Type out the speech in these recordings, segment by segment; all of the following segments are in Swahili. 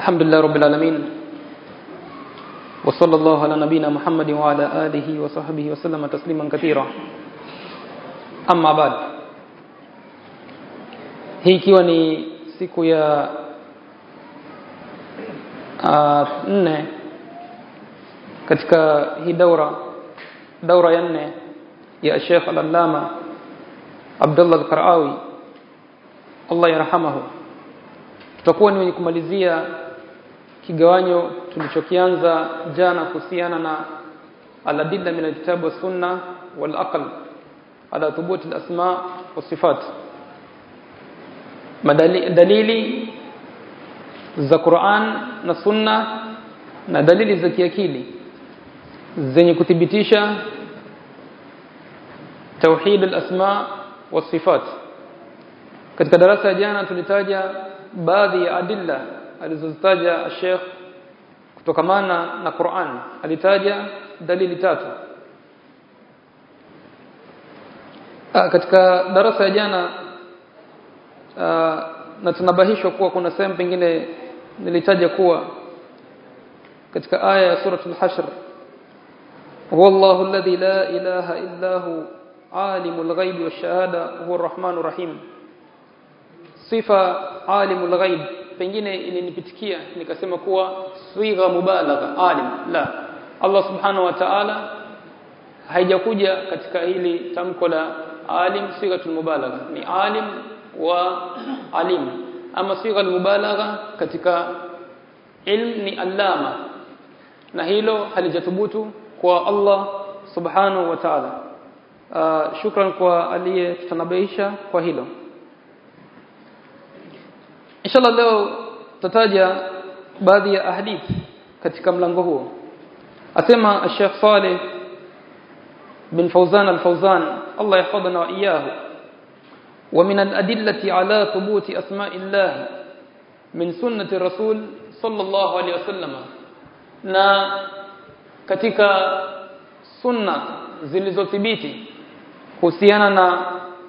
الحمد لله رب العالمين وصلى الله على نبينا محمد وعلى آله وصحبه وسلم تسليما كثيرا أما بعد hii ikiwa ni siku ya uh, nne katika hii daura daura ya nne ya Sheikh Al-Allama Abdullah Al-Qarawi Allah yarhamahu tutakuwa ni wenye kumalizia kigawanyo tulichokianza jana kuhusiana na aladilla min alkitab wa sunna wal aql ala thubut alasma wa sifat dalili za Qur'an na sunna na dalili za kiakili zenye kuthibitisha tauhid alasma wa sifat katika darasa ya jana tulitaja baadhi ya adilla alizozitaja Sheikh kutokamana na Qur'an alitaja dalili tatu Aa, katika darasa ya jana aa, na tunabahishwa kuwa kuna sehemu pengine nilitaja kuwa katika aya ya suratul hashr huwallahu alladhi la ilaha illa hu alimul ghaibi wash-shahada huwa arrahmanur rahim sifa alimul ghaib pengine ilinipitikia nikasema kuwa swigha mubalagha alim la Allah subhanahu wa ta'ala haijakuja katika hili tamko la alim swighatul mubalagha ni alim wa alim ama swigha mubalagha katika ilm ni allama na hilo halijathubutu kwa Allah subhanahu wa ta'ala uh, shukran kwa aliyetanabaisha kwa hilo inshallah leo tutaja baadhi ya ahadith katika mlango huo asema Sheikh Saleh bin Fawzan al-Fawzan Allah yahfadhana wa iyyahu ومن الأدلة على ثبوت أسماء الله من سنة الرسول صلى الله عليه وسلم na katika sunna zilizothibiti kuhusiana na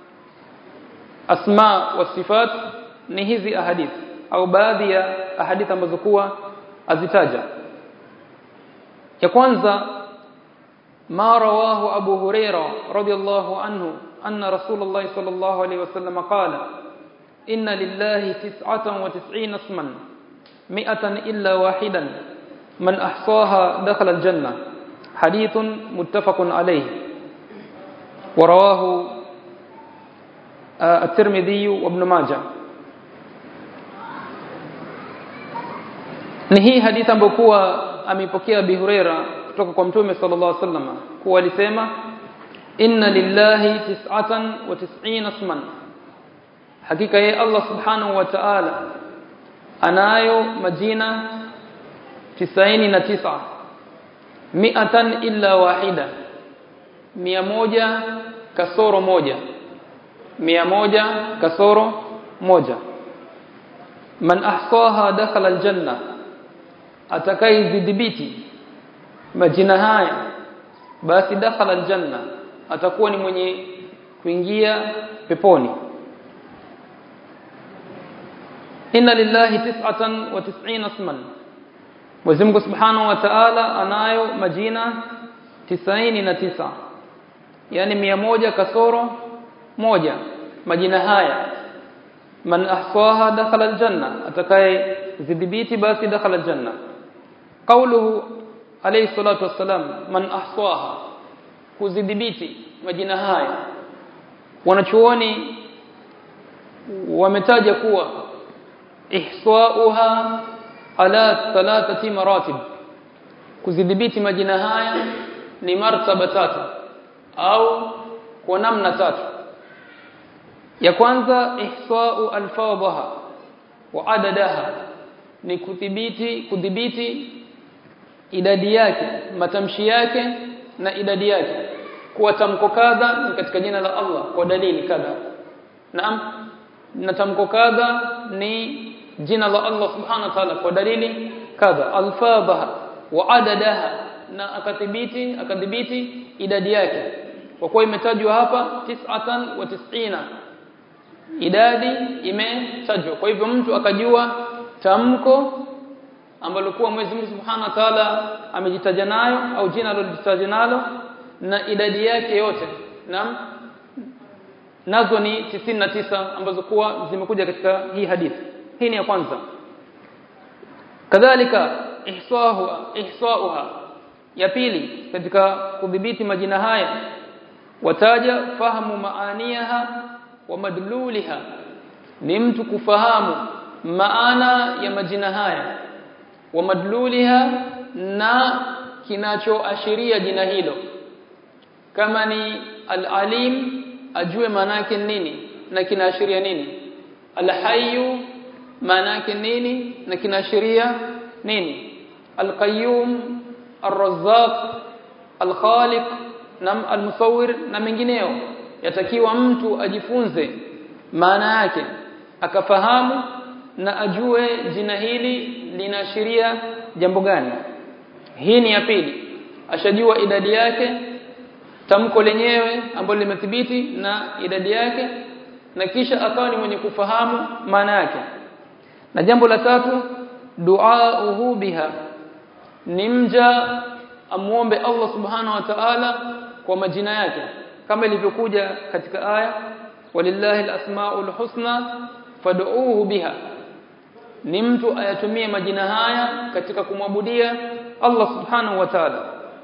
asma wa sifat ni hizi ahadith au baadhi ya ahadith ambazo kuwa azitaja ya kwanza ma rawahu abu huraira radiyallahu anhu anna rasulullah sallallahu alayhi wasallam qala inna lillahi tis'atan wa tis'ina isman mi'atan illa wahidan man ahsaha dakhala aljanna hadithun muttafaqun alayhi ورواه الترمذي وابن ماجه ni hii hadithi ambayo kuwa amepokea Abi Huraira kutoka kwa Mtume sallallahu alaihi wasallam kuwa alisema inna lillahi tis'atan wa tis'ina isman hakika yeye Allah subhanahu wa ta'ala anayo majina tisaini na tisa mi'atan illa wahida mia moja kasoro moja mia moja kasoro moja man ahsaha dakhala aljanna atakayedhibiti majina haya basi dakhala aljanna atakuwa ni mwenye kuingia peponi inna lillahi tis'atan wa tis'ina isman Mwenyezi Mungu Subhanahu wa Ta'ala anayo majina tisaini na tisa yani mia moja kasoro moja majina haya man ahsaha dakhala aljanna atakaye zidhibiti basi dakhala aljanna qawluhu alayhi salatu wassalam man ahsaha kuzidhibiti majina haya wanachuoni wametaja kuwa ihsauha ala thalathati maratib kuzidhibiti majina haya ni martaba tatu au kwa namna tatu ya kwanza ihsa'u alfadhaha wa adadaha ni kudhibiti kudhibiti idadi yake matamshi yake na idadi yake kuwa tamko kadha ni katika jina la Allah kwa dalili kadha naam na tamko kadha ni jina la Allah subhanahu wa ta'ala kwa dalili kadha alfadhaha wa adadaha na akadhibiti akadhibiti idadi yake kwa kuwa imetajwa hapa tis'atan wa tis'ina idadi imetajwa kwa hivyo mtu akajua tamko ambalo kuwa Mwenyezi Mungu Subhanahu wa Ta'ala amejitaja nayo au jina alilojitaja nalo na idadi yake yote naam nazo ni 99 ambazo kuwa zimekuja katika hii hadithi hii ni ya kwanza kadhalika ihsahu ihsauha ya pili katika kudhibiti majina haya wataja fahamu maaniha wa madluliha ni mtu kufahamu maana ya majina haya wa madluliha na kinachoashiria jina hilo kama ni al-alim ajue maana yake nini na kinaashiria nini al-hayyu maana yake nini na kinaashiria nini al-qayyum ar-razzaq al-khaliq na al-musawwir na mengineo yatakiwa mtu ajifunze maana yake akafahamu na ajue jina hili linaashiria jambo gani hii ni ya pili ashajua idadi yake tamko lenyewe ambalo limethibiti na idadi yake na kisha akawa ni mwenye kufahamu maana yake na jambo la tatu duauhu biha ni mja amuombe Allah subhanahu wa ta'ala kwa majina yake kama ilivyokuja katika aya walillahi alasmaul husna fad'uuhu biha ni mtu ayatumie majina haya katika kumwabudia Allah subhanahu wa ta'ala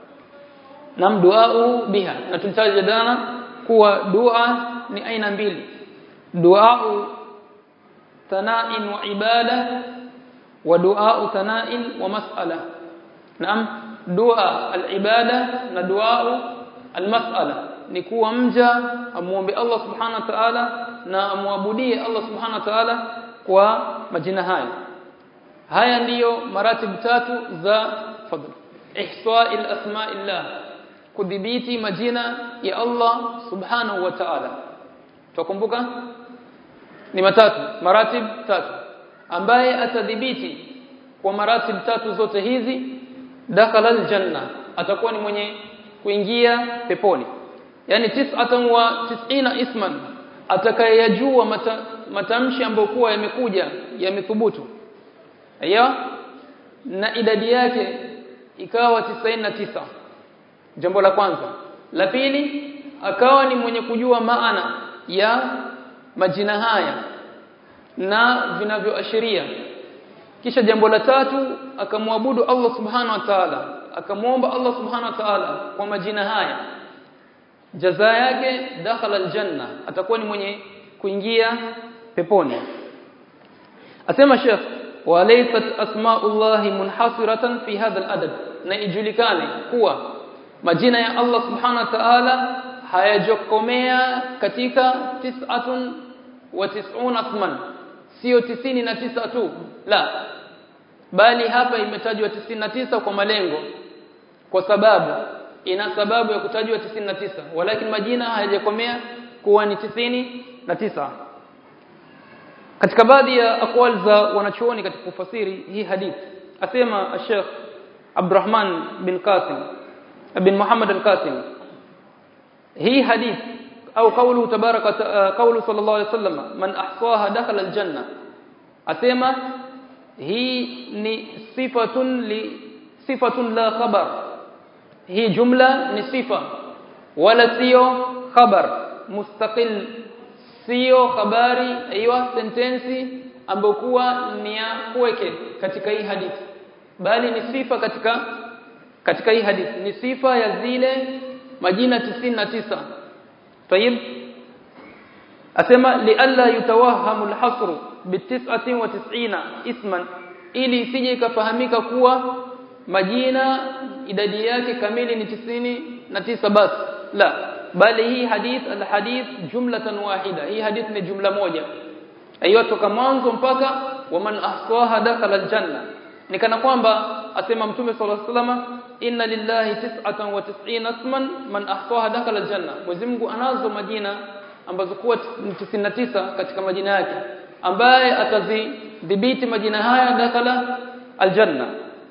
na duau biha na tulitaja jana kuwa dua ni aina mbili duau thana'in wa ibada wa duau thana'in wa mas'ala naam dua al-ibada na duau al-mas'ala ni kuwa mja amuombe Allah subhanahu wa ta'ala na amwabudie Allah subhanahu wa ta'ala kwa majina haya haya ndiyo maratib tatu za fadl ihsa'il asma'illah kudhibiti majina ya Allah subhanahu wa ta'ala tukumbuka ni matatu maratib tatu ambaye atadhibiti kwa maratib tatu zote hizi dakhala aljanna atakuwa ni mwenye kuingia peponi yani tis'atan wa tis'ina isman atakayejua mata, matamshi ambayo kuwa yamekuja yamethubutu aiyo na idadi yake ikawa 99 jambo la kwanza la pili akawa ni mwenye kujua maana ya majina haya na vinavyoashiria kisha jambo la tatu akamwabudu Allah subhanahu wa ta'ala akamwomba Allah subhanahu wa ta'ala kwa majina haya jaza yake dakhala aljanna atakuwa ni mwenye kuingia peponi asema Sheikh walaysat asma'ullahi munhasiratan fi hadha aladad na ijulikane kuwa majina ya Allah subhanahu wa ta'ala hayajokomea katika tis'atun wa tis'una asman sio tisini na tisa tu la bali hapa imetajwa tisa kwa malengo kwa sababu ina sababu ya kutajwa 99 walakin majina hayajakomea kuwa ni tisini na tisa katika baadhi ya akwal za wanachuoni katika kufasiri hii hadithi asema Sheikh Abdurrahman bin Qasim bin Muhammad al-Qasim hii hadith au kaulu tabaraka kaulu sallallahu alaihi wasallam man ahsaha dakhala al-janna asema hii ni sifatun li sifatun la khabar hii jumla ni sifa wala sio khabar mustaqil sio habari aiywa sentensi ambayo kuwa ni ya kuweke katika hii hadithi bali ni sifa katika katika hii hadithi ni sifa ya zile majina 99 tayib asema li alla yutawahamu alhasr bi 99 isman ili isije ikafahamika kuwa majina idadi yake kamili ni tisini na tisa basi la bali hii hadith alhadith jumlatan wahida hii hadith ni jumla moja aiyo toka mwanzo mpaka waman ahsaha dakhala aljanna ni kana kwamba asema mtume sallallahu alaihi wasallam inna lillahi tis'atan wa tis'ina isman man ahsaha dakhala aljanna Mwenyezi Mungu anazo majina ambazo kuwa 99 katika majina yake ambaye atazidhibiti majina haya dakhala aljanna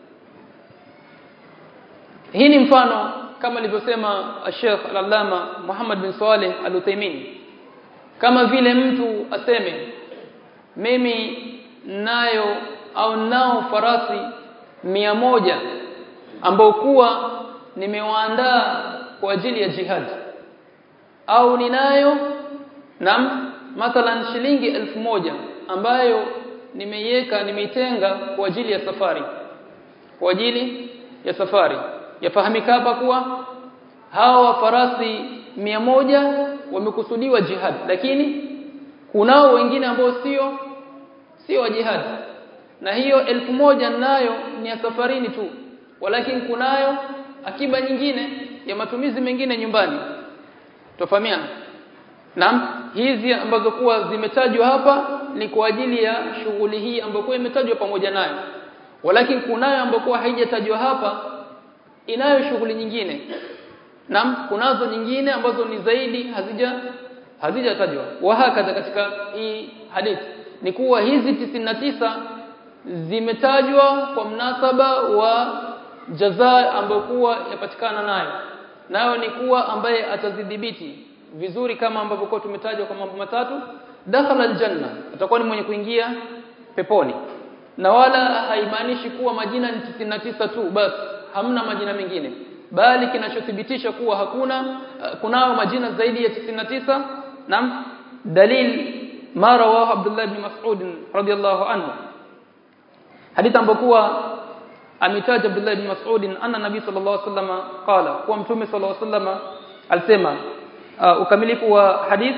hii ni mfano kama alivyosema Sheikh Al-Allama Muhammad bin Saleh Al-Uthaymeen kama vile mtu aseme mimi nayo au nao farasi mia moja ambao kuwa nimewaandaa kwa ajili ya jihad au ninayo nam mathalan shilingi elfu moja ambayo nimeiweka nimeitenga kwa ajili ya safari kwa ajili ya safari yafahamika hapa kuwa hawa farasi mia moja wamekusudiwa jihad lakini kunao wengine ambao sio sio wa jihad na hiyo elfu moja nayo ni ya safarini tu walakini kunayo akiba nyingine ya matumizi mengine nyumbani tofahamiana Naam hizi ambazo kuwa zimetajwa hapa ni kwa ajili ya shughuli hii ambayo imetajwa pamoja nayo walakini kunayo ambayo kuwa haijatajwa hapa inayo shughuli nyingine Naam kunazo nyingine ambazo ni zaidi hazija hazijatajwa wahakadha katika hii hadithi ni kuwa hizi 99 zimetajwa kwa mnasaba wa jazaa ambayo kuwa yapatikana nayo nayo ni kuwa ambaye atazidhibiti vizuri kama ambavyo kwa tumetajwa kwa mambo matatu dakhala aljanna atakuwa ni mwenye kuingia peponi na wala haimaanishi kuwa majina ni 99 tu basi hamna majina mengine bali kinachothibitisha kuwa hakuna uh, kunao majina zaidi ya 99 nam dalil ma rawahu Abdullah ibn Mas'ud radiyallahu anhu hadithi ambayo ametaja Abdullah ibn Mas'ud anna nabii sallallahu alaihi wasallam qala kwa mtume sallallahu alaihi wasallam alisema uh, ukamilifu wa hadith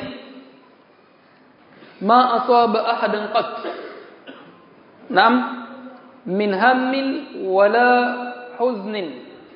ma asaba ahadan qat nam min hammin wala huznin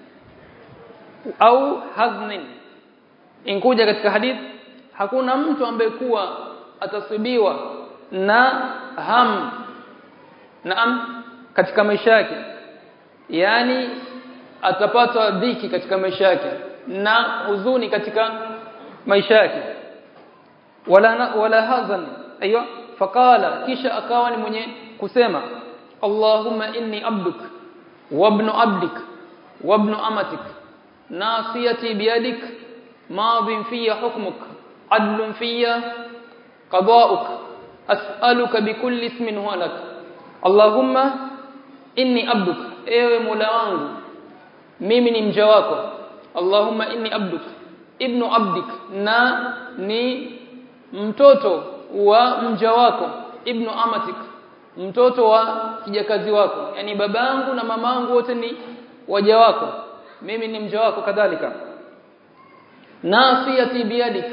au haznin inkuja katika hadith hakuna mtu ambaye kuwa atasibiwa na ham naam katika maisha yake yani atapata dhiki katika maisha yake na huzuni katika maisha yake wala wala hazan aiyo faqala kisha akawa ni mwenye kusema Allahumma inni abduk wa ibn abdik wa ibn amatik nasiyati biyadik madin fiya hukmuk adlun fiya qada'uk as'aluka bikulli ismin huwa lak Allahumma inni abduk ewe Mola wangu mimi ni mja wako Allahumma inni abduk ibnu abdik na ni mtoto wa mja wako ibnu amatik mtoto wa kijakazi wako yani babangu na mamangu wote ni waja wako mimi ni mja wako kadhalika nasiyati biyadik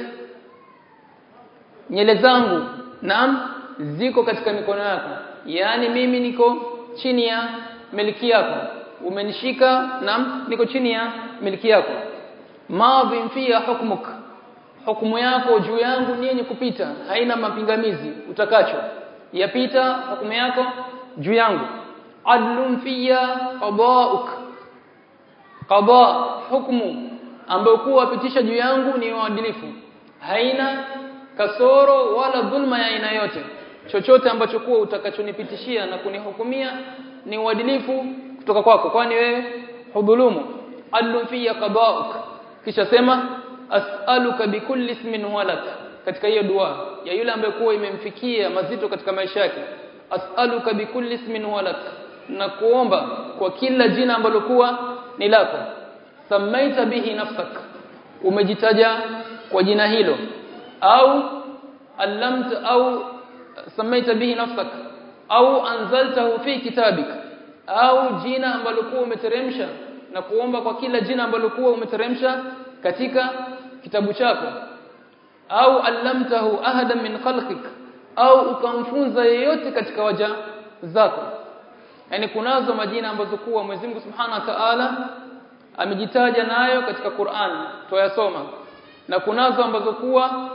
nyele zangu naam ziko katika mikono yako yani mimi niko chini ya miliki yako umenishika naam niko chini ya miliki yako madhin fiya hukmuk hukumu yako juu yangu ni yenye kupita haina mapingamizi utakacho yapita hukumu yako juu yangu adlun fiya qada'uk qada hukumu ambayo kuwa pitisha juu yangu ni uadilifu haina kasoro wala dhulma ya aina yote chochote ambacho kuwa utakachonipitishia na kunihukumia ni uadilifu kutoka kwako kwani wewe hudhulumu adlu fiya qada'uk kisha sema as'aluka bikulli ismin walak katika hiyo dua ya yule ambaye kuwa imemfikia mazito katika maisha yake as'aluka bikulli ismin walak na kuomba kwa kila jina ambalo kuwa ni lako samaita bihi nafsak umejitaja kwa jina hilo au allamta au samaita bihi nafsak au anzaltahu fi kitabik au jina ambalo kuwa umeteremsha na kuomba kwa kila jina ambalo kuwa umeteremsha katika kitabu chako au allamtahu ahadan min khalqik au ukamfunza yeyote katika waja zako yani kunazo majina ambazo kuwa Mwenyezi Mungu Subhanahu wa Ta'ala amejitaja nayo katika Qur'an tuyasoma na kunazo ambazo kuwa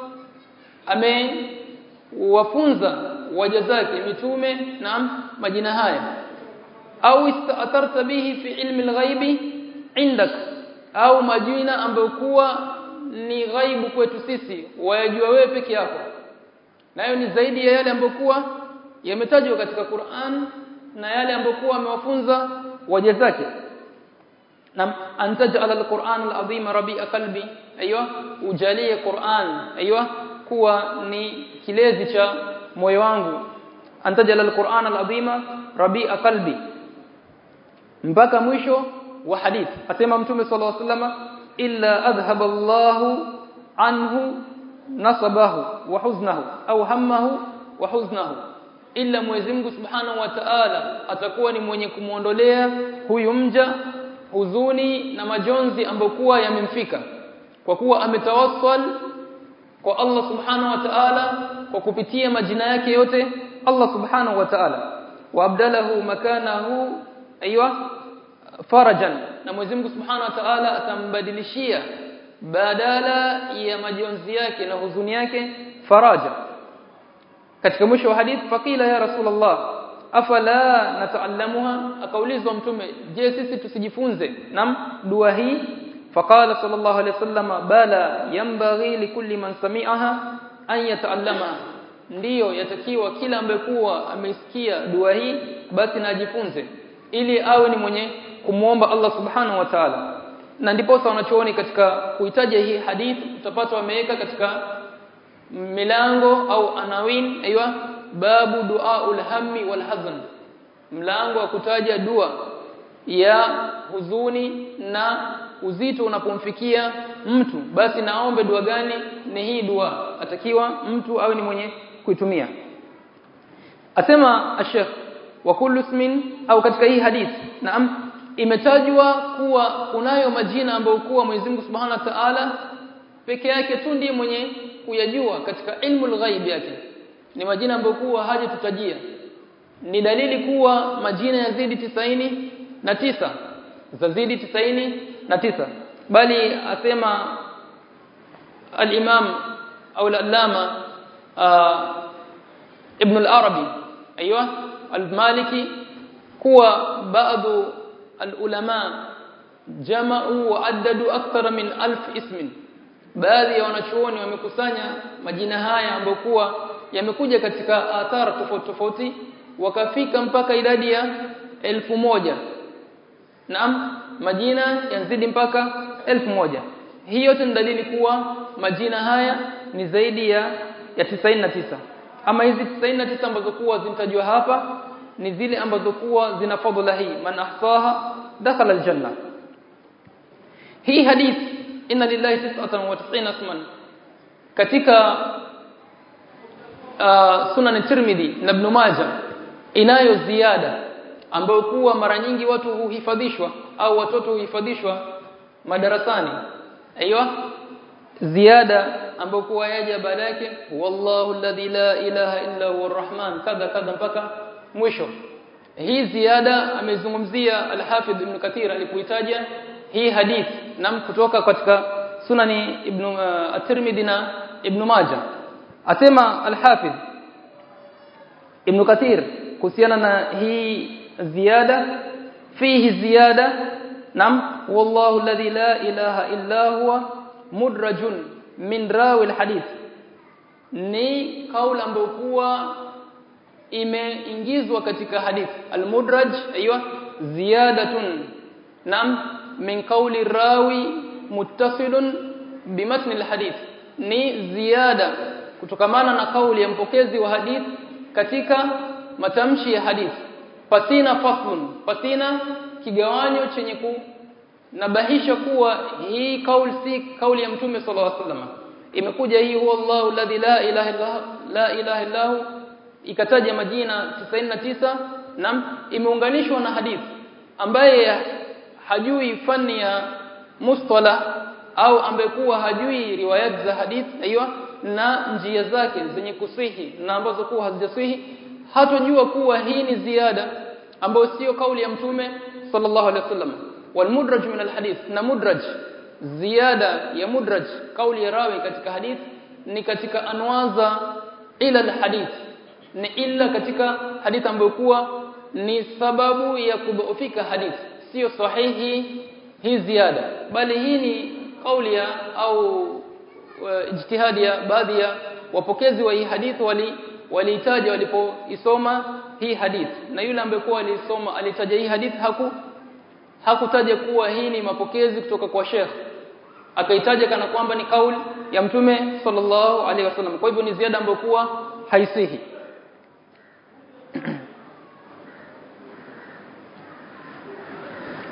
amewafunza waja zake mitume na majina haya au istaatarta bihi fi ilmi alghaibi indak au majina ambayo kuwa ni ghaibu kwetu sisi wayajua wewe peke yako nayo ni zaidi ya yale ambayo kuwa yametajwa katika Qur'an na yale ambayo kuwa amewafunza waja zake na antaj'al al-Qur'an al-azim rabi'a qalbi aiywa ujalie Qur'an aiywa kuwa ni kilezi cha moyo wangu antaj'al al-Qur'an al-azim rabi'a qalbi mpaka mwisho wa hadith asema mtume sallallahu alaihi wasallam illa adhhaba Allahu anhu nasabahu wa huznahu au hammahu wa huznahu illa Mwenyezi Mungu Subhanahu wa Ta'ala atakuwa ni mwenye kumuondolea huyu mja huzuni na majonzi ambayo kuwa yamemfika kwa kuwa ametawassal kwa Allah Subhanahu wa Ta'ala kwa kupitia majina yake yote Allah Subhanahu wa Ta'ala wabdalahu makanahu aiywa farajan na Mwenyezi Mungu Subhanahu wa Ta'ala atambadilishia badala ya majonzi yake na huzuni yake faraja katika mwisho wa hadith fakila ya rasulullah afala nataallamuha akaulizwa mtume je sisi tusijifunze nam dua hii faqala sallallahu alayhi wasallam bala yanbaghi likulli man sami'aha an yataallama ndiyo yatakiwa kila ambaye kuwa amesikia dua hii basi najifunze ili awe ni mwenye kumuomba Allah subhanahu wa ta'ala na ndipo wanachooni katika kuitaja hii hadith utapata wameweka katika milango au anawin aiywa babu duaul hammi wal hazn mlango wa kutaja dua ya huzuni na uzito unapomfikia mtu basi naombe dua gani ni hii dua atakiwa mtu awe ni mwenye kuitumia asema ashekh wa kullu ismin au katika hii hadith naam imetajwa kuwa kunayo majina ambayo kuwa Mwenyezi Mungu Subhanahu wa Ta'ala peke yake tu ndiye mwenye kuyajua katika ilmu al-ghaib yake ni majina ambayo kuwa haja tutajia ni dalili kuwa majina yazidi tisaini na tisa zazidi tisaini na tisa bali asema al-imam au al-allama ibn al-arabi ايوه al-maliki kuwa baadhi al-ulama jama'u wa addadu akthara min alf ismin baadhi ya wanachuoni wamekusanya majina haya ambayo kuwa yamekuja katika athara tofauti tofauti wakafika mpaka idadi ya elfu moja naam majina yanzidi mpaka elfu moja hii yote ni dalili kuwa majina haya ni zaidi ya ya 99 ama hizi 99 ambazo kuwa zinatajwa hapa ni zile ambazo kuwa zina fadhila hii man ahsaha dakhala aljanna hii hadith inna lillahi 99 isman katika uh, sunan tirmidhi na ibn majah inayo ziada ambayo kuwa mara nyingi watu huhifadhishwa au watoto huhifadhishwa madarasani aiywa ziada ambayo kuwa yaja baada yake wallahu alladhi la ilaha illa huwa arrahman kadha kadha mpaka mwisho hii ziada amezungumzia al-Hafidh Ibn Kathir alipoitaja hii hadith nam kutoka katika sunani Ibn uh, at-Tirmidhi na Ibn Majah asema al-Hafidh Ibn Kathir kuhusiana na hii ziada fihi ziyada nam wallahu alladhi la ilaha illa huwa mudrajun min rawi al-hadith ni kauli ambayo kuwa imeingizwa katika hadith al-mudraj aiywa ziyadatun nam min qawli rawi muttasilun bimatn al-hadith ni ziada kutokamana na kauli ya mpokezi wa hadith katika matamshi ya hadith pasina faslun pasina kigawanyo chenye ku nabahisha kuwa hii kauli si kauli ya mtume sallallahu alaihi wasallam imekuja hii huwa Allahu alladhi la ilaha illa la ilaha illa hu ikataja majina 99 na imeunganishwa na hadithi ambaye hajui fani ya mustalah au ambaye kuwa hajui riwayat za hadith aiywa na njia zake zenye kusihi na ambazo kuwa hazijasihi hatojua kuwa hii ni ziada ambayo sio kauli ya mtume sallallahu alaihi wasallam والمدرج من الحديث na mudraj ziada ya mudraj kauli ya rawi katika hadith ni katika anwaza ila alhadith ni illa katika hadith ambayo kuwa ni sababu ya kudhoofika hadith sio sahihi hii ziada bali hii ni kauli ya au ijtihadi ya baadhi ya wapokezi wa hii hadith wali walitaja walipoisoma hii hadith na yule ambaye kuwa alisoma alitaja hii hadith haku hakutaja kuwa hii ni mapokezi kutoka kwa Sheikh akaitaja kana kwamba ni kauli ya mtume sallallahu alaihi wasallam kwa hivyo ni ziada ambayo kuwa haisihi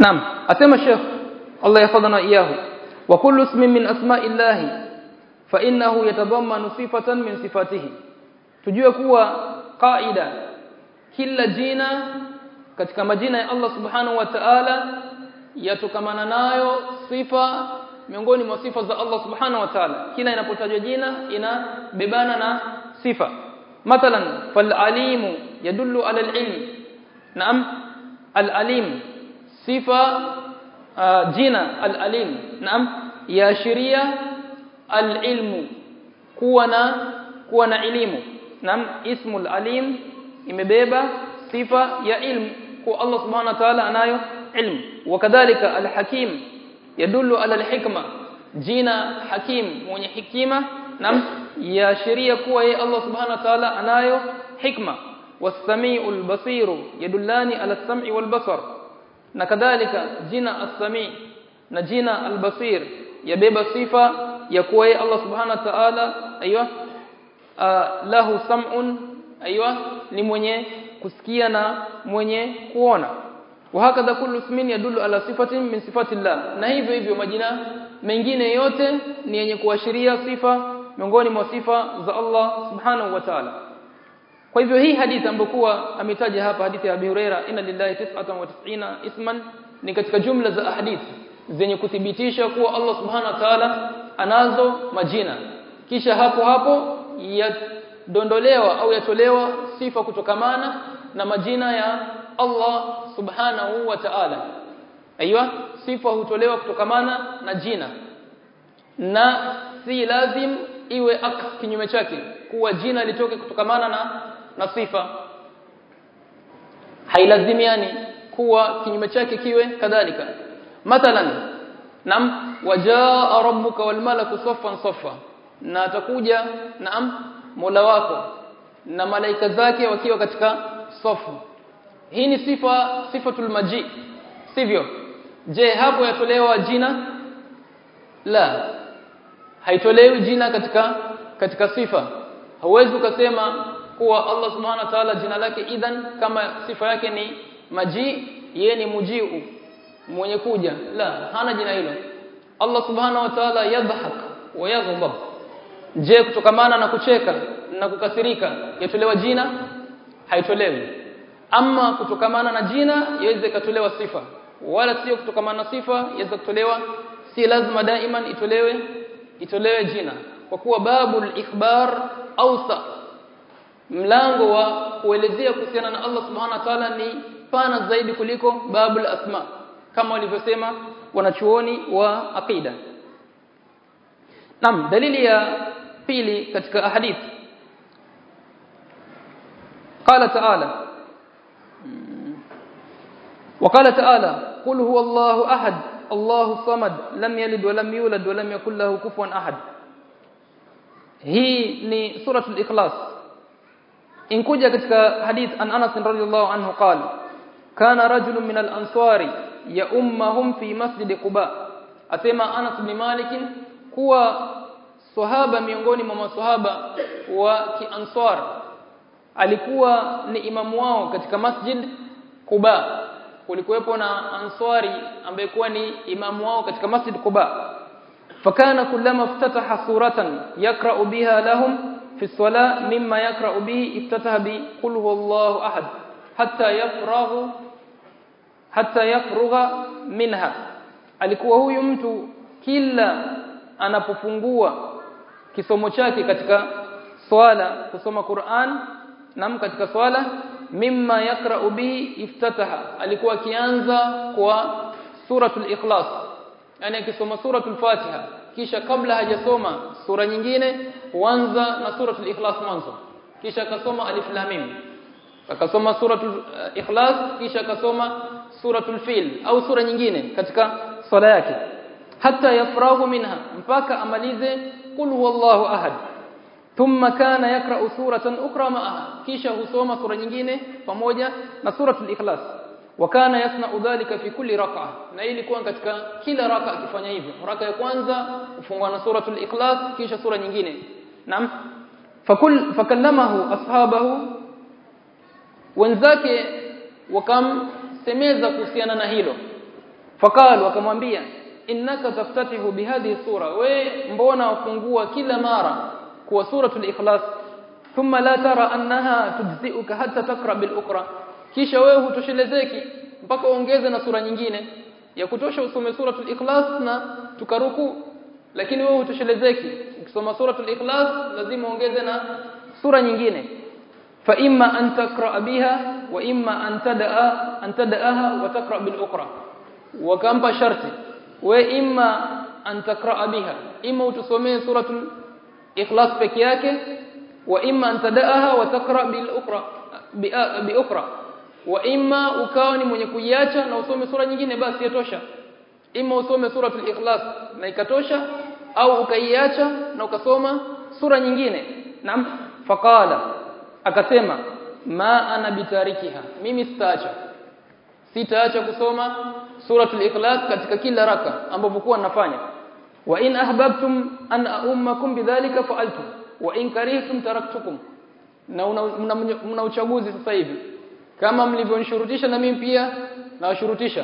naam asema Sheikh Allah yafadhana iyahu wa kullu ismin min asma'illahi fa innahu yatadammanu sifatan min sifatihi tujue kuwa qaida kila jina katika majina ya Allah subhanahu wa ta'ala yatokamana nayo sifa miongoni mwa sifa za Allah subhanahu wa ta'ala kila inapotajwa jina inabebana na sifa mathalan fal alimu yadullu ala al-ilm naam al-alim sifa uh, jina al-alim naam yaashiria al-ilmu kuwa na kuwa na elimu naam ismu al-alim imebeba sifa ya ilmu kwa Allah subhanahu wa ta'ala anayo ilmu wakadhalika al-hakim yadullu ala al-hikma jina hakim mwenye hikima naam yaashiria kuwa yeye Allah subhanahu wa ta'ala anayo hikma was-sami'ul basiru yadullani ala as-sam'i wal basar na kadhalika jina as-sami na jina al-basir yabeba sifa ya kuwa yeye Allah subhanahu wa ta'ala aiywa lahu sam'un aiywa ni mwenye kusikia na mwenye kuona wahakadha kullu ismin yadullu ala sifatin min sifati Allah na hivyo hivyo majina mengine yote ni yenye kuashiria sifa miongoni mwa sifa za Allah subhanahu wa ta'ala kwa hivyo hii hadithi ambokuwa ametaja hapa hadithi ya Abi Huraira inna lillahi 99 isman ni katika jumla za hadithi zenye kuthibitisha kuwa Allah subhanahu wa ta'ala anazo majina kisha hapo hapo yadondolewa au yatolewa sifa kutokamana na majina ya Allah subhanahu wa ta'ala aiywa sifa hutolewa kutokamana na jina na si lazim iwe aks kinyume chake kuwa jina litoke kutokamana na na sifa hailazimiani kuwa kinyume chake kiwe kadhalika mathalan nam wajaa rabbuka wal malaku saffan saffa na atakuja naam Mola wako na malaika zake wakiwa katika safu hii ni sifa sifatul maji sivyo je hapo yatolewa jina la haitolewi jina katika katika sifa hauwezi ukasema kuwa Allah subhanahu wa ta'ala jina lake idhan kama sifa yake ni maji yeye ni mujiu mwenye kuja la hana jina hilo Allah subhanahu wa ta'ala yadhhak wa yaghdab je kutokamana na kucheka na kukasirika yatolewa jina haitolewi ama kutokamana na jina yaweza ikatolewa sifa wala sio kutokamana na sifa yaweza kutolewa si lazima daiman itolewe itolewe jina kwa kuwa babul ikhbar ausa mlango wa kuelezea kuhusiana na Allah subhanahu wa ta'ala ni pana zaidi kuliko babul asma kama walivyosema wanachuoni wa aqida Naam dalili ya pili katika ahadith قال تعالى وقال تعالى قل هو الله احد الله الصمد لم يلد ولم يولد ولم يكن له كفوا احد hii ni suratul ikhlas inkuja katika hadith an Anas radhiyallahu anhu qala kana rajulun min al-ansari ya ummahum fi masjid Quba asema Anas bin Malik kuwa sahaba miongoni mwa maswahaba wa kiansar alikuwa ni imamu wao katika masjid Quba kulikuwepo na answari ambaye kuwa ni imamu wao katika masjid Quba fakana kullama iftataha suratan yaqra'u biha lahum fi as-salah mimma yaqra'u bihi iftataha bi qul huwallahu ahad hatta yafraghu hatta yafrugha minha alikuwa huyu mtu kila anapofungua kisomo chake katika swala kusoma Qur'an nam katika swala mimma yakra'u bihi iftataha alikuwa akianza kwa suratul ikhlas yani akisoma suratul fatiha kisha kabla hajasoma sura nyingine huanza na suratul ikhlas mwanzo kisha akasoma alif lam mim akasoma suratul ikhlas kisha akasoma suratul fil au sura nyingine katika swala yake hata yafrahu minha mpaka amalize qul huwallahu ahad thumma kana yakra'u suratan ukra ma'aha kisha husoma sura nyingine pamoja na suratul ikhlas wa kana yasna'u dhalika fi kulli rak'a na ilikuwa katika kila raka akifanya hivyo raka ya kwanza ufungwa na suratul ikhlas kisha sura nyingine naam fakul fakallamahu ashabahu wenzake wakamsemeza kuhusiana na hilo faqalu akamwambia innaka taftatihu bihadhihi sura we mbona wafungua kila mara kwa suratul ikhlas thumma la tara annaha tujzi'uka hatta takra bil ukra kisha wewe hutoshelezeki mpaka uongeze na sura nyingine ya kutosha usome suratul ikhlas na tukaruku lakini wewe hutoshelezeki ukisoma suratul ikhlas lazima uongeze na sura nyingine fa imma an takra biha wa imma an tadaa an tadaaha wa takra bil ukra wakampa sharti we imma an takra biha imma utusomee suratul ikhlas peke yake wa imma an tadaaha wa takra bil ukra bi ukra wa imma ukawa ni mwenye kuiacha na usome sura nyingine basi yatosha imma usome suratul ikhlas na ikatosha au ukaiacha na ukasoma sura nyingine naam faqala akasema ma ana bitarikiha mimi sitaacha sitaacha kusoma suratul ikhlas katika kila raka ambapo kuwa nafanya wa in ahbabtum an ummakum bidhalika fa'altu wa in karihtum taraktukum na mna, mna uchaguzi sasa hivi kama mlivyonishurutisha na mimi pia nawashurutisha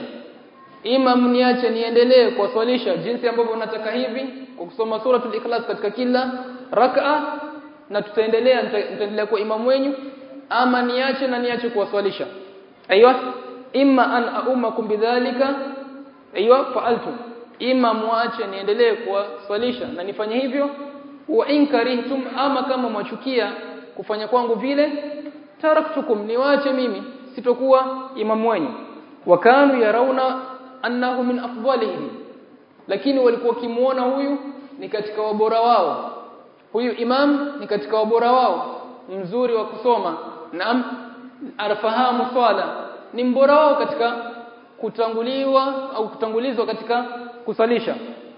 ima mniache niendelee kuwaswalisha jinsi ambavyo nataka hivi kwa kusoma suratul ikhlas katika kila rak'a na tutaendelea nitaendelea kuwa imamu wenyu ama niache na niache kuwaswalisha aiywa imma an aumakum bidhalika aiywa fa'altu imma muache niendelee kuwaswalisha na nifanye hivyo wa in karihtum ama kama mwachukia kufanya kwangu vile taraktukum niwache mimi sitokuwa imamu wenyu wakanu yarauna annahu min afdalihim lakini walikuwa kimuona huyu ni katika wabora wao huyu imam ni katika wabora wao mzuri wa kusoma na arfahamu swala ni mbora wao katika kutanguliwa au kutangulizwa katika kusalisha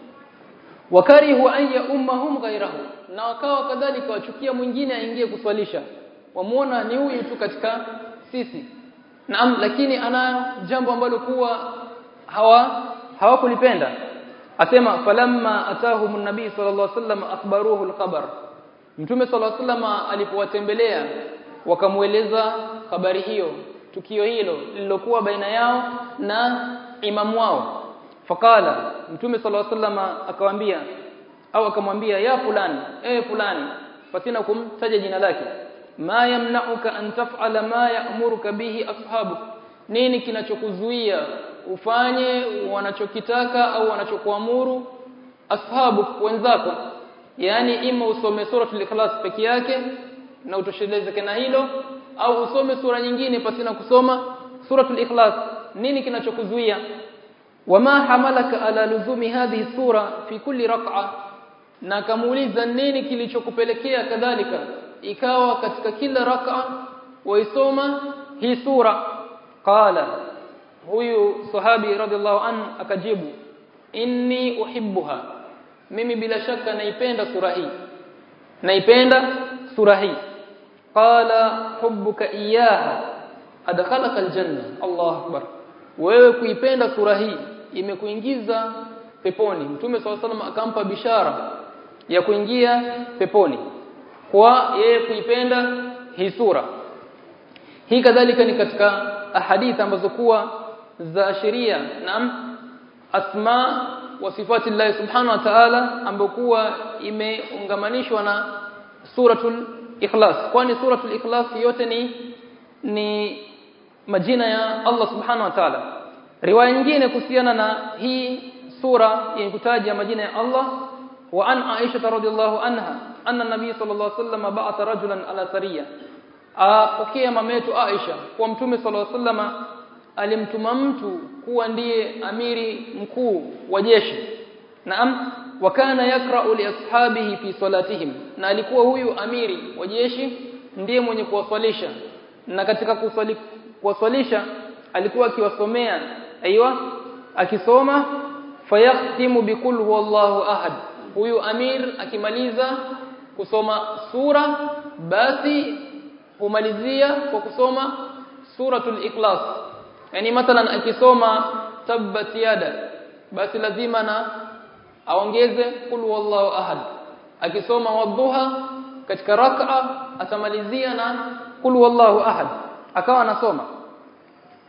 wakarihu an ya ummahum ghairahu na wakawa kadhalika wachukia mwingine aingie kuswalisha wamuona ni huyu tu katika sisi naam lakini ana jambo ambalo kuwa hawa hawakulipenda asema falamma atahum nabii sallallahu alaihi wasallam akhbaruhu alkhabar mtume sallallahu alaihi wasallam alipowatembelea wakamueleza habari hiyo tukio hilo lililokuwa baina yao na imamu wao fakala mtume sallallahu alaihi wasallam akamwambia au akamwambia ya fulani eh fulani pasina kumtaja jina lake ma yamna'uka an taf'ala ma ya'muruka bihi ashabuk nini kinachokuzuia ufanye wanachokitaka au wanachokuamuru ashabu wenzako yani ima usome suratul ikhlas peke yake na utoshelezeke na hilo au usome sura nyingine pasina kusoma suratul ikhlas nini kinachokuzuia wama hamalaka ala luzumi hadhihi sura fi kulli rak'a na kamuuliza nini kilichokupelekea kadhalika ikawa katika kila rak'a waisoma hii sura qala huyu sahabi radhiallahu an akajibu inni uhibbuha mimi bila shaka naipenda sura hii naipenda sura hii qala hubbuka iyaha adkhalaka aljanna Allah akbar wewe kuipenda sura hii imekuingiza peponi mtume swalla salam akampa bishara ya kuingia peponi kwa yeye kuipenda hii sura hii kadhalika ni katika ahadith ambazo kuwa za sheria naam asma wa sifati Allah subhanahu wa ta'ala ambayo kuwa imeungamanishwa na suratul ikhlas kwani suratul ikhlas yote ni ni majina ya Allah subhanahu wa ta'ala riwaya nyingine kuhusiana na hii sura yenye kutaja majina ya Allah wa an Aisha radhiyallahu anha anna nabii sallallahu alaihi wasallam ba'atha rajulan ala sariya apokea mametu Aisha kwa mtume sallallahu alaihi wasallam alimtuma mtu kuwa ndiye amiri mkuu wa jeshi naam wakana yakra'u li ashabihi fi salatihim na alikuwa huyu amiri wa jeshi ndiye mwenye kuwaswalisha na katika kuswali kuwaswalisha alikuwa akiwasomea aiywa akisoma fayakhtimu bikul huwallahu ahad huyu amir akimaliza kusoma sura basi humalizia kwa kusoma suratul ikhlas yani mathalan akisoma tabbat yada basi lazima na aongeze kul wallahu ahad akisoma wadhuha katika rak'a atamalizia na kul wallahu ahad akawa anasoma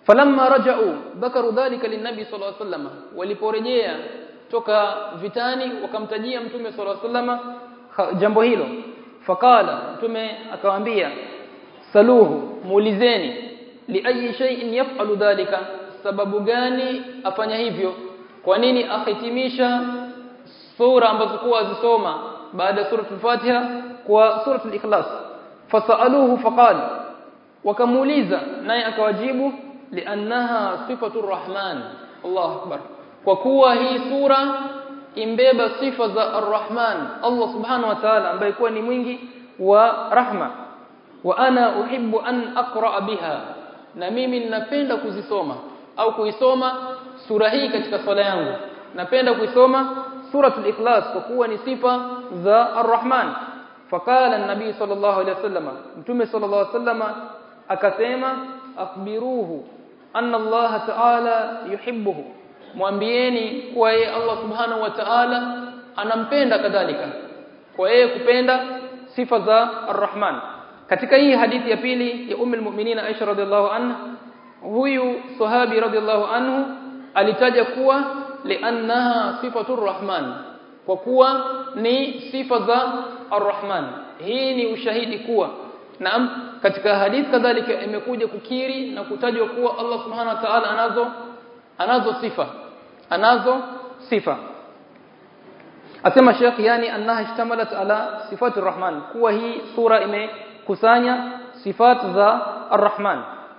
falamma raja'u dhakaru dhalika linnabi sallallahu alaihi wasallam waliporejea toka vitani wakamtajia mtume sallallahu alaihi wasallam jambo hilo fakala mtume akawaambia saluhu muulizeni li ayi shay'in yaf'alu dhalika sababu gani afanya hivyo kwa nini ahitimisha sura ambazo kuwa azisoma baada ya suratul Fatiha kwa suratul Ikhlas fasaluhu faqala wakamuuliza naye akawajibu liannaha sifatur rahman Allahu akbar kwa kuwa hii sura imbeba sifa za arrahman Allah subhanahu wa ta'ala ambaye kuwa ni mwingi wa rahma wa ana uhibbu an aqra biha na mimi ninapenda kuzisoma au kuisoma sura hii katika swala yangu napenda kuisoma suratul ikhlas kwa kuwa ni sifa za arrahman faqala an-nabi sallallahu alayhi wasallam mtume sallallahu alayhi wasallam akasema akhbiruhu anna Allah ta'ala yuhibbuhu mwambieni kwa yeye Allah subhanahu wa ta'ala anampenda kadhalika kwa yeye kupenda sifa za arrahman katika hii hadithi ya pili ya ummul mu'minin Aisha radhiallahu anha huyu sahabi radhiallahu anhu alitaja kuwa liannaha sifatur rahman kwa kuwa ni sifa za arrahman hii ni ushahidi kuwa naam katika hadithi kadhalika imekuja kukiri na kutajwa kuwa Allah subhanahu wa ta'ala anazo anazo sifa anazo sifa asema Sheikh yani annaha ishtamalat ala sifati rahman kuwa hii sura imekusanya sifat za arrahman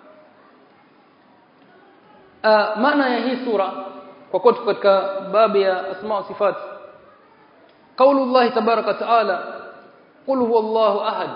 uh, maana ya hii sura kwa kuwa katika babu ya asma wa sifat قول الله تبارك وتعالى قل هو الله احد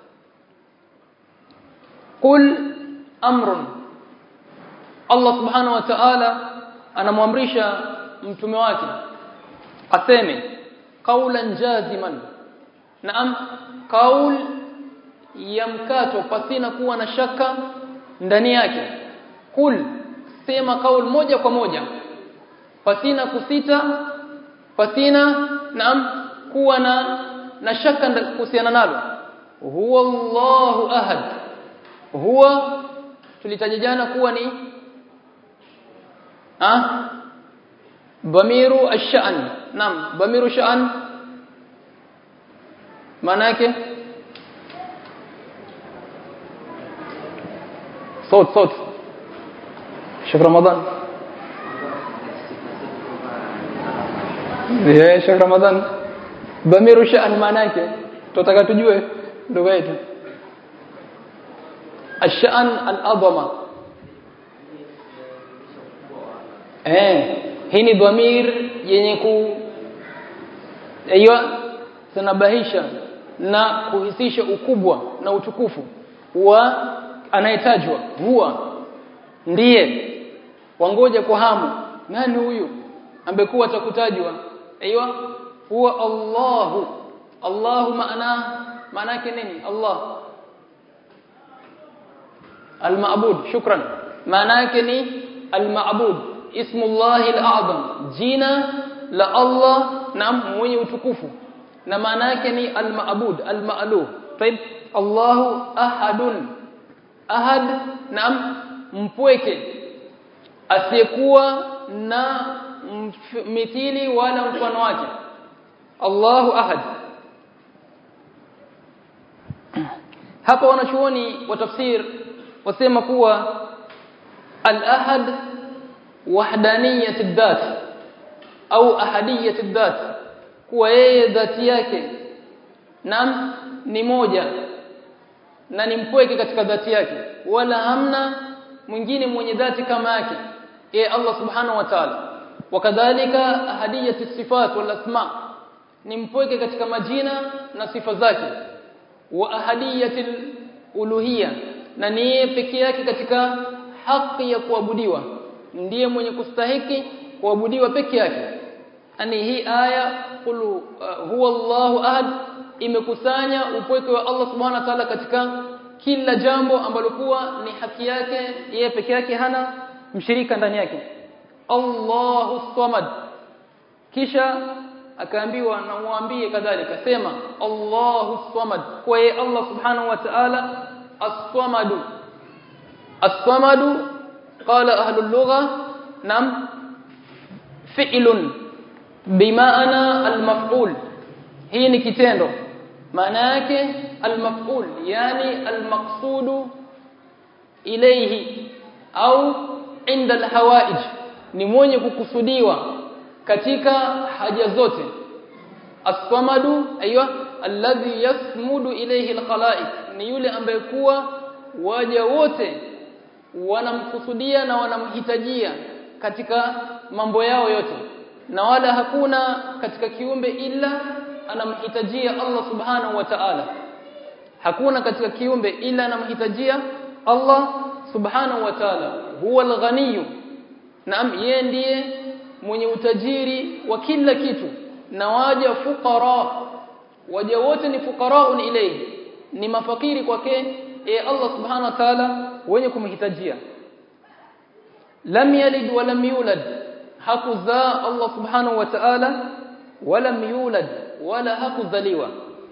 قل امر Allah subhanahu wa ta'ala anamwamrisha mtume wake aseme qaulan jaziman naam qaul ya mkato pasina kuwa na shaka ndani yake kul sema kaul moja kwa moja pasina kusita pasina naam kuwa na na shaka kuhusiana nalo huwa Allahu ahad huwa tulitaja jana kuwa ni ha dhamiru ash-sha'n naam dhamiru sha'n maana yake صوت صوت شيخ رمضان eh Sheikh Ramadhan dhamiru sha'n maana yake tutaka tujue ndugu yetu ash-sha'n al-adama eh hii ni dhamir yenye ku aiyo sanabahisha na kuhisisha ukubwa na utukufu wa anayetajwa huwa ndiye wangoja kwa hamu nani huyu ambekuwa atakutajwa aiywa huwa Allahu Allahu maana maana yake nini Allah al-ma'bud shukran maana yake ni al-ma'bud ismullahi al-a'zam jina la Allah na mwenye utukufu na maana yake ni al-ma'bud al-ma'luh طيب Allahu ahadun ahad na mpweke asiyekuwa na mithili wala mfano wake Allahu ahad hapa wanachuoni wa tafsir wasema kuwa al-ahad wahdaniyat ad-dhat au ahadiyat ad-dhat kuwa yeye dhati yake nam ni moja na ni mpweke katika dhati yake wala hamna mwingine mwenye dhati kama yake yeye Allah subhanahu wa ta'ala wakadhalika ahadiyatu sifat wal asma ni mpweke katika majina na sifa zake wa ahadiyatul uluhiyya na ni yeye pekee yake katika haki ya kuabudiwa ndiye mwenye kustahiki kuabudiwa peke yake ani hii aya qul uh, huwa Allahu ahad imekusanya upweke wa Allah subhanahu wa ta'ala katika kila jambo ambalo kuwa ni haki yake yeye peke yake hana mshirika ndani yake Allahu samad kisha akaambiwa na muambie kadhalika sema Allahu samad kwa yeye Allah subhanahu wa ta'ala as-samadu as-samadu qala ahlul lugha nam fi'lun bimaana al-maf'ul hii ni kitendo maana yake al-maf'ul yani al-maqsudu ilayhi au inda al-hawaij ni mwenye kukusudiwa katika haja zote as-samadu aiywa alladhi yasmudu ilayhi al-khalaiq ni yule ambaye kuwa waja wote wanamkusudia na wanamhitajia katika mambo yao yote na wala hakuna katika kiumbe ila anamhitajia Allah subhanahu wa ta'ala hakuna katika kiumbe ila anamhitajia Allah subhanahu wa ta'ala huwa al-ghaniyu naam yeye ndiye mwenye utajiri wa kila kitu na waja fuqara waja wote ni fuqaraun ilayhi ni mafakiri kwake e Allah subhanahu wa ta'ala wenye kumhitajia lam yalid wa lam yulad hakuzaa Allah subhanahu wa ta'ala walam yulad wala hakuzaliwa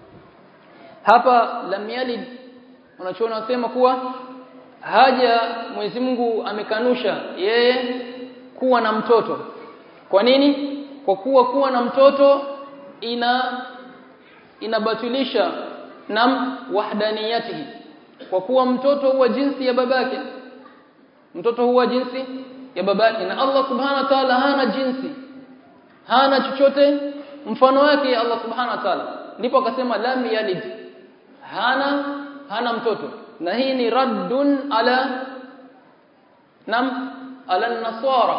hapa lam yalid unachoona wasema kuwa haja Mwenyezi Mungu amekanusha yeye kuwa na mtoto kwa nini kwa kuwa kuwa na mtoto ina inabatilisha nam wahdaniyatihi kwa kuwa mtoto huwa jinsi ya babake mtoto huwa jinsi ya babake na Allah subhanahu wa ta'ala hana jinsi hana chochote mfano wake Allah subhanahu wa ta'ala ndipo akasema lam yalid hana hana mtoto na hii ni raddun ala nam ala nasara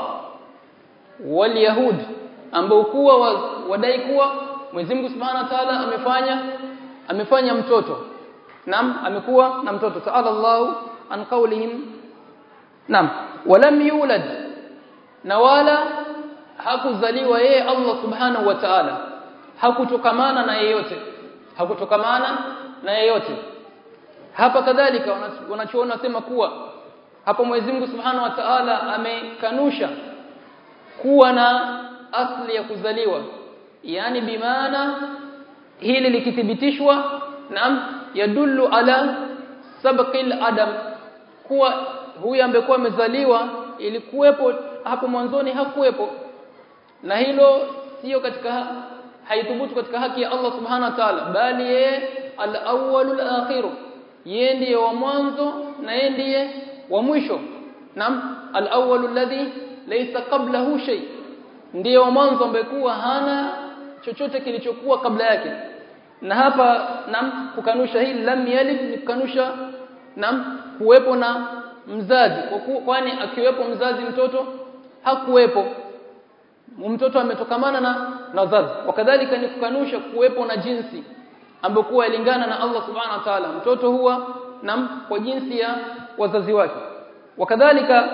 wal yahud ambao kuwa wadai kuwa Mwenyezi Mungu Subhanahu wa Ta'ala amefanya amefanya mtoto nam amekuwa na mtoto ta'ala Allah an qawlihim nam walam yulad na wala hakuzaliwa yeye Allah Subhanahu wa Ta'ala hakutokamana na yeyote hakutokamana na yeyote hapa kadhalika wanachoona sema kuwa hapo Mwenyezi Mungu Subhanahu wa Ta'ala amekanusha kuwa na asli ya kuzaliwa yani bimaana hili likithibitishwa naam yadullu ala sabqil adam kuwa huyu ambekuwa amezaliwa ilikuwepo hapo mwanzoni hakuwepo na hilo sio katika haithubutu katika haki ya Allah subhanahu wa ta'ala bali yeye al-awwalul akhir yeye ndiye wa mwanzo na yeye ndiye wa mwisho naam al-awwalul ladhi laysa qablahu shay ndiye wa mwanzo ambaye kuwa hana chochote kilichokuwa kabla yake na hapa nam kukanusha hili lam yalid ni kukanusha nam kuwepo na mzazi kwani akiwepo mzazi mtoto hakuwepo mtoto ametokamana na na zazi wakadhalika ni kukanusha kuwepo na jinsi ambayo kuwa ilingana na Allah subhanahu wa ta'ala mtoto huwa nam kwa jinsi ya wazazi wake wakadhalika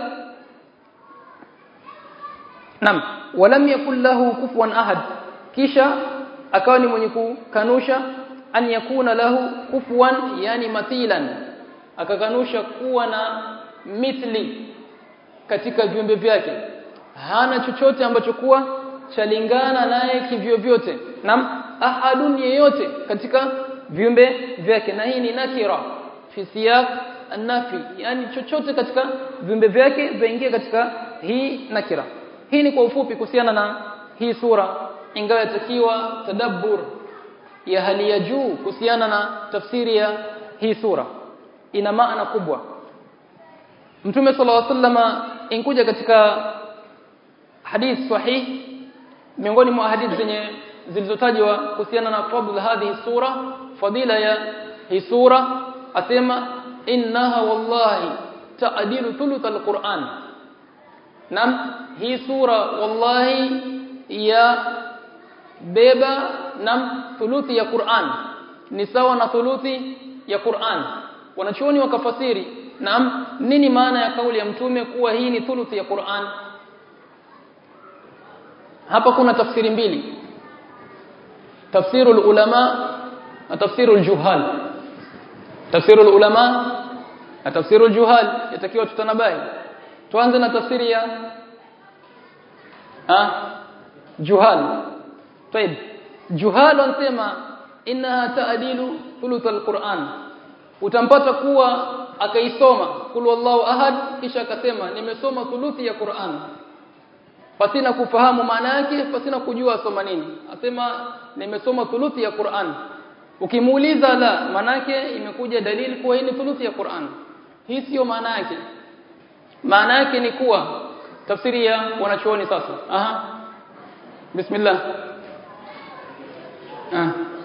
nam walam yakul lahu kufuwan ahad kisha akawa ni mwenye kukanusha an yakuna lahu kufuwan yani mathilan akakanusha kuwa na mithli katika viumbe vyake hana chochote ambacho kuwa chalingana naye kivyo vyote nam ahadun yeyote katika viumbe vyake na hii ni nakira fi siyaq an-nafi yani chochote katika viumbe vyake vaingia katika hii nakira hii ni kwa ufupi kuhusiana na hii sura ingawa yatakiwa tadabbur ya hali ya juu kuhusiana na tafsiri ya hii sura ina maana kubwa Mtume صلى الله عليه وسلم inkuja katika hadith sahih miongoni mwa hadith zenye zilizotajwa kuhusiana na fadl hadhihi sura fadila ya hii sura asema innaha wallahi ta'dilu thuluth alquran nam hii sura wallahi ya beba nam thuluthi ya Qur'an ni sawa na thuluthi ya Qur'an wanachuoni wakafasiri naam nini maana ya kauli ya mtume kuwa hii ni thuluthi ya Qur'an hapa kuna tafsiri mbili tafsirul ulama na tafsirul juhal tafsirul ulama na tafsirul juhal yatakiwa tutanabai tuanze na tafsiri ya ah juhal طيب juhal wanasema innaha ta'dilu thuluth alquran utampata kuwa akaisoma kul wallahu ahad kisha akasema nimesoma thuluthi ya Qur'an pasina kufahamu maana yake pasina kujua soma nini asema nimesoma thuluthi ya Qur'an ukimuuliza la maana yake imekuja dalili kuwa hii ni thuluthi ya Qur'an hii sio maana yake maana yake ni kuwa tafsiri ya wanachuoni sasa aha bismillah ah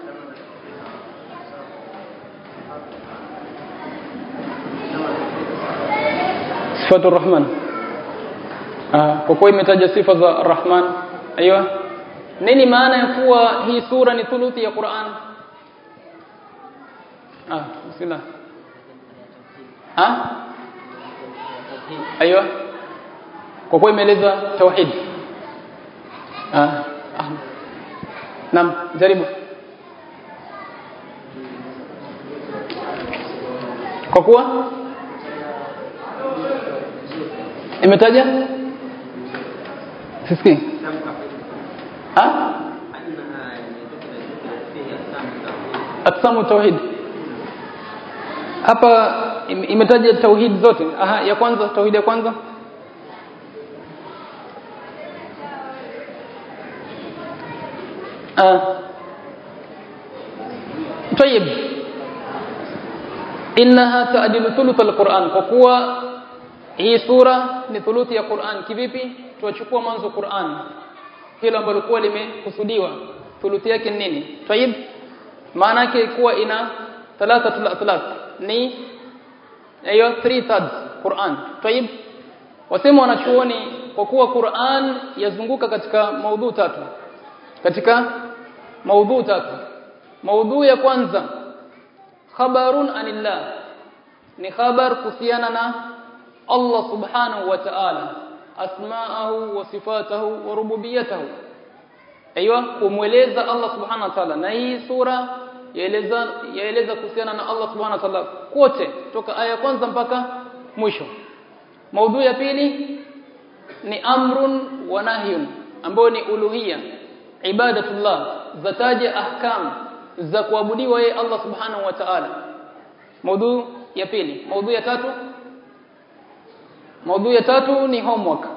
sifatu rahman ah kwa kuwa imetaja sifa za rahman aiywa nini maana ya kuwa hii sura ni thuluthi ya Qur'an ah bismillah ah aiywa kwa kuwa imeeleza tauhid ah naam jaribu kwa kuwa imetaja sisikii ha aqsamu tauhid hapa imetaja tauhid zote aha ya kwanza tauhid ya kwanza ah طيب انها تعدل ثلث القران kwa kuwa hii sura ni thuluthi ya Qur'an kivipi tuachukua mwanzo Qur'an hilo ambalo kwa limekusudiwa thuluthi yake ni nini tayib maana yake kuwa ina thalathatul atlaq ni hiyo 3 thirds Qur'an tayib wasema wanachuoni kwa kuwa Qur'an yazunguka katika maudhu tatu katika maudhu tatu maudhu ya kwanza khabarun anillah ni khabar kuhusiana na Allah subhanahu wa ta'ala asma'ahu wa sifatahu wa rububiyatahu aiywa kumweleza Allah subhanahu wa ta'ala na hii sura yaeleza yaeleza kuhusiana na Allah subhanahu wa ta'ala kote toka aya kwanza mpaka mwisho maudhui ya pili ni amrun wa nahyun ambayo ni uluhia ibadatullah zataja ahkam za kuabudiwa yeye Allah subhanahu wa ta'ala maudhui ya pili maudhui ya tatu maudhui ya tatu ni homework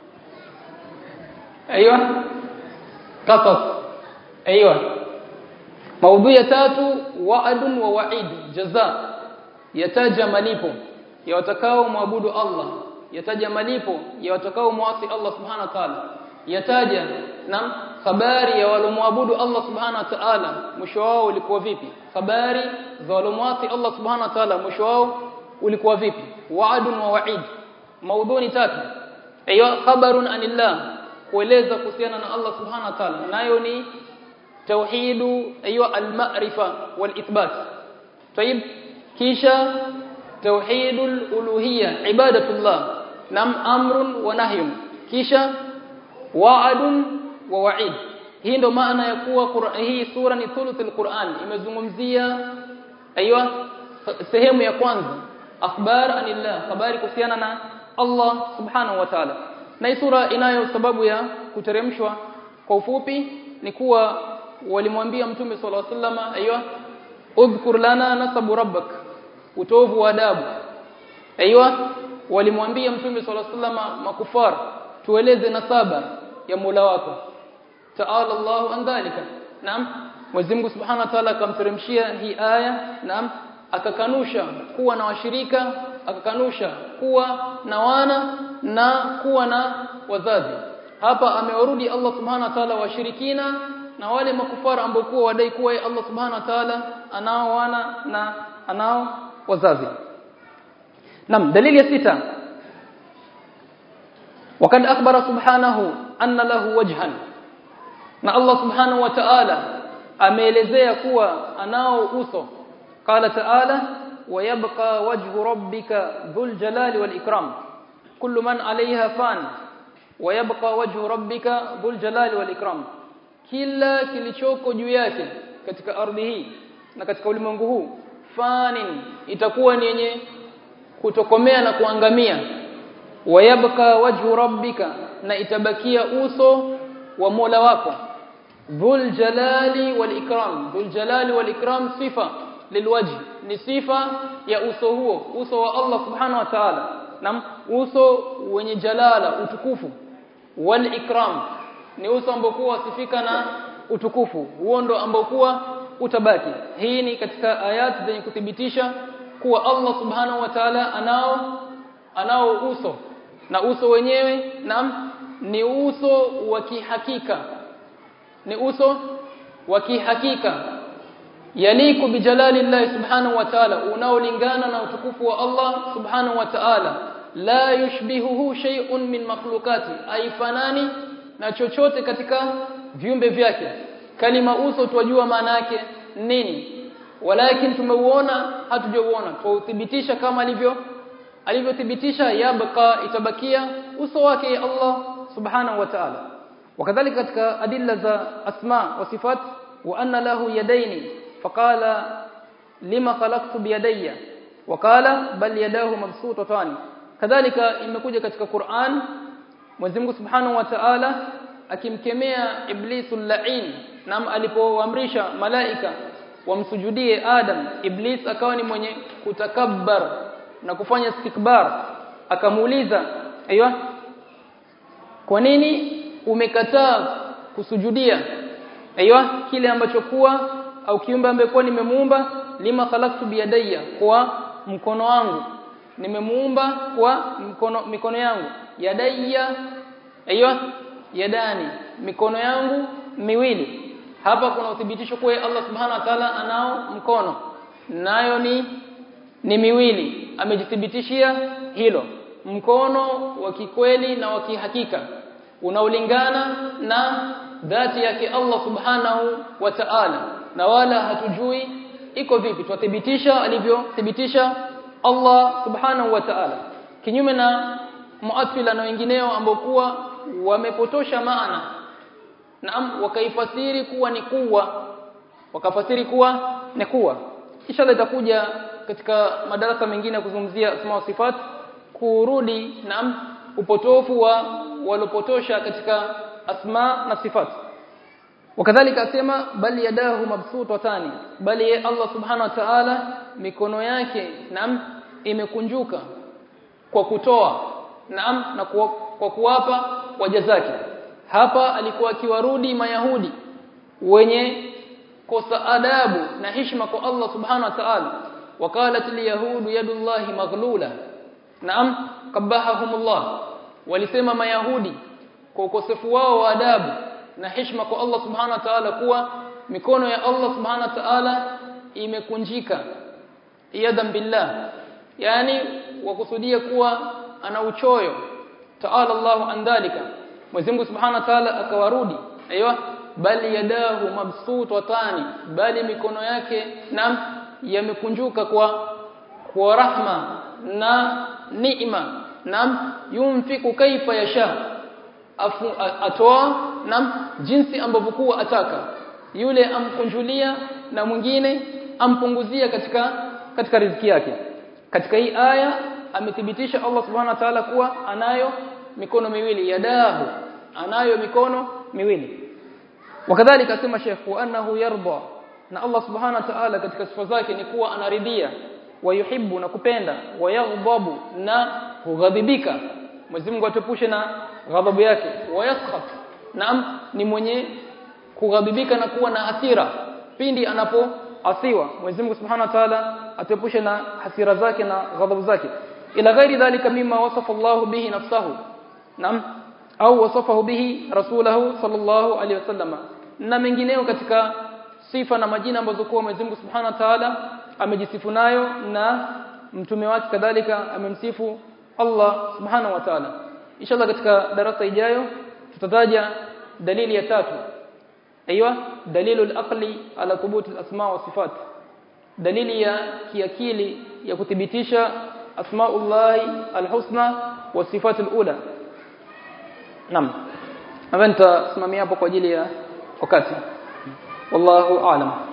aiywa qasas aiywa maudhui ya tatu wa'adun wa wa'id jaza yataja malipo ya watakao muabudu Allah yataja malipo ya watakao muasi Allah subhanahu wa ta'ala yataja na habari ya walomwabudu Allah subhanahu wa ta'ala mwisho wao ulikuwa vipi habari za walomwasi Allah subhanahu wa ta'ala mwisho wao ulikuwa vipi wa'adun wa wa'id maudhuni tatu ayo khabarun anillah kueleza kuhusiana na Allah subhanahu wa ta'ala nayo ni tauhidu ayo al-ma'rifa wal-ithbat tayib kisha tauhidul uluhiyya ibadatullah nam amrun wa nahyun kisha wa'adun wa wa'id hii ndo maana ya kuwa hii sura ni thuluthul Qur'an imezungumzia aiywa sehemu ya kwanza akhbar anillah habari kuhusiana na Allah subhanahu wa ta'ala na hii sura inayo sababu ya kuteremshwa kwa ufupi ni kuwa walimwambia mtume sallallahu alaihi wasallam aiywa udhkur lana nasabu rabbak utovu wa adabu aiywa walimwambia mtume sallallahu alaihi wasallam makufar tueleze nasaba ya Mola wako ta'ala Allahu an dhalika naam Mwenyezi Mungu Subhanahu wa Ta'ala akamteremshia hii aya naam akakanusha kuwa na washirika akakanusha kuwa na wana na kuwa na wazazi hapa amewarudi Allah Subhanahu wa Ta'ala washirikina na wale makufara ambao kuwa wadai kuwa Allah Subhanahu wa Ta'ala anao wana na anao wazazi Naam dalili ya sita وقد أخبر سبحانه أن له وجها na Allah subhanahu wa ta'ala ameelezea kuwa anao uso qala ta'ala wa yabqa wajhu rabbika dhul jalali wal ikram kullu man 'alayha fan wa yabqa wajhu rabbika dhul jalali wal ikram kila kilichoko juu yake katika ardhi hii na katika ulimwengu huu fanin itakuwa ni yenye kutokomea na kuangamia wayabka wajhu rabbika na itabakia uso wa Mola wako dhul jalali wal ikram dhul jalali wal ikram sifa lilwaji ni sifa ya uso huo uso wa Allah subhanahu wa ta'ala na uso wenye jalala utukufu wal ikram ni uso ambao kuwa wasifika na utukufu huo ndo ambao kuwa utabaki hii ni katika ayat zenye kuthibitisha kuwa Allah subhanahu wa ta'ala anao anao uso na uso wenyewe nam ni uso wa kihakika ni uso wa kihakika yaliku bijalali Allah subhanahu wa ta'ala unaolingana na utukufu wa Allah subhanahu wa ta'ala la yushbihuhu shay'un min makhluqati aifanani na chochote katika viumbe vyake kalima uso twajua maana yake nini walakin tumeuona hatujauona tuuthibitisha kama alivyo alivyothibitisha yabqa itabakia uso wake Allah subhanahu wa ta'ala wakadhalika katika adilla za asma wa sifat wa anna lahu yadaini faqala lima khalaqtu biyadayya waqala bal yadahu mabsuutatan kadhalika imekuja katika Qur'an Mwenyezi Mungu Subhanahu wa Ta'ala akimkemea iblisul la'in nam alipoamrisha malaika wamsujudie Adam Iblis akawa ni mwenye kutakabbar na kufanya istikbar akamuuliza aiywa kwa nini umekataa kusujudia aiywa kile ambacho kuwa au kiumbe ambaye kwa nimemuumba lima khalaqtu biyadayya kwa mkono wangu nimemuumba kwa mkono mikono yangu yadayya aiywa yadani mikono yangu miwili hapa kuna uthibitisho kuwa Allah subhanahu wa ta'ala anao mkono nayo ni ni miwili amejithibitishia hilo mkono wa kikweli na wa kihakika unaolingana na dhati yake Allah subhanahu wa ta'ala na wala hatujui iko vipi tuthibitisha alivyothibitisha Allah subhanahu wa ta'ala kinyume na muathila na wengineo ambao kuwa wamepotosha maana naam wakaifasiri kuwa ni kuwa wakafasiri kuwa ni kuwa inshallah itakuja katika madarasa mengine kuzungumzia asma wa sifat kurudi naam upotofu wa walopotosha katika asma na sifat wakadhalika asema bali yadahu mabsutatani bali Allah subhanahu wa ta'ala mikono yake naam imekunjuka kwa kutoa naam na kwa, kwa kuwapa waja zake hapa alikuwa akiwarudi mayahudi wenye kosa adabu na heshima kwa Allah subhanahu wa ta'ala waqalat alyahud yadullahi maghlula naam kabahahumullah walisema mayahudi kwa ukosefu wao wa adabu na heshima kwa Allah subhanahu wa ta'ala kuwa mikono ya Allah subhanahu wa ta'ala imekunjika yadam billah yani wakusudia kuwa ana uchoyo ta'ala Allahu an dhalika Mwenyezi Mungu Subhanahu wa Ta'ala akawarudi aiywa bali yadahu mabsutatani bali mikono yake nam yamekunjuka kwa kwa rahma na neema nam yumfiku kaifa yasha afu atoa nam jinsi ambavyo kuwa ataka yule amkunjulia na mwingine ampunguzia katika katika riziki yake katika hii aya amethibitisha Allah subhanahu wa ta'ala kuwa anayo mikono miwili yadahu anayo mikono miwili wakadhalika asema Sheikh wa annahu yarda na Allah subhanahu wa ta'ala katika sifa zake ni kuwa anaridhia wayuhibbu na kupenda wayaghdabu na hughadhibika Mwenyezi Mungu atupushe na ghadhabu yake wayaskhat naam ni mwenye kughadhibika na kuwa na hasira pindi anapoasiwa Mwenyezi Mungu Subhanahu wa Ta'ala atupushe na hasira zake na ghadhabu zake ila ghairi dhalika mimma wasafa Allah bihi nafsahu naam au wasafahu bihi rasulahu sallallahu alaihi wasallama na mengineo katika sifa na majina ambazo kwa Mwenyezi Mungu Subhanahu wa Ta'ala amejisifu nayo na mtume wake kadhalika amemsifu Allah Subhanahu wa Ta'ala inshallah katika darasa ijayo tutataja dalili ya tatu aiywa dalilu al-aqli ala thubut al-asma wa sifat dalili ya kiakili ya kuthibitisha asmaullahi al-husna wa sifat al-ula Naam. Nadhani nitasimamia hapo kwa ajili ya wakati. Wallahu a'lam.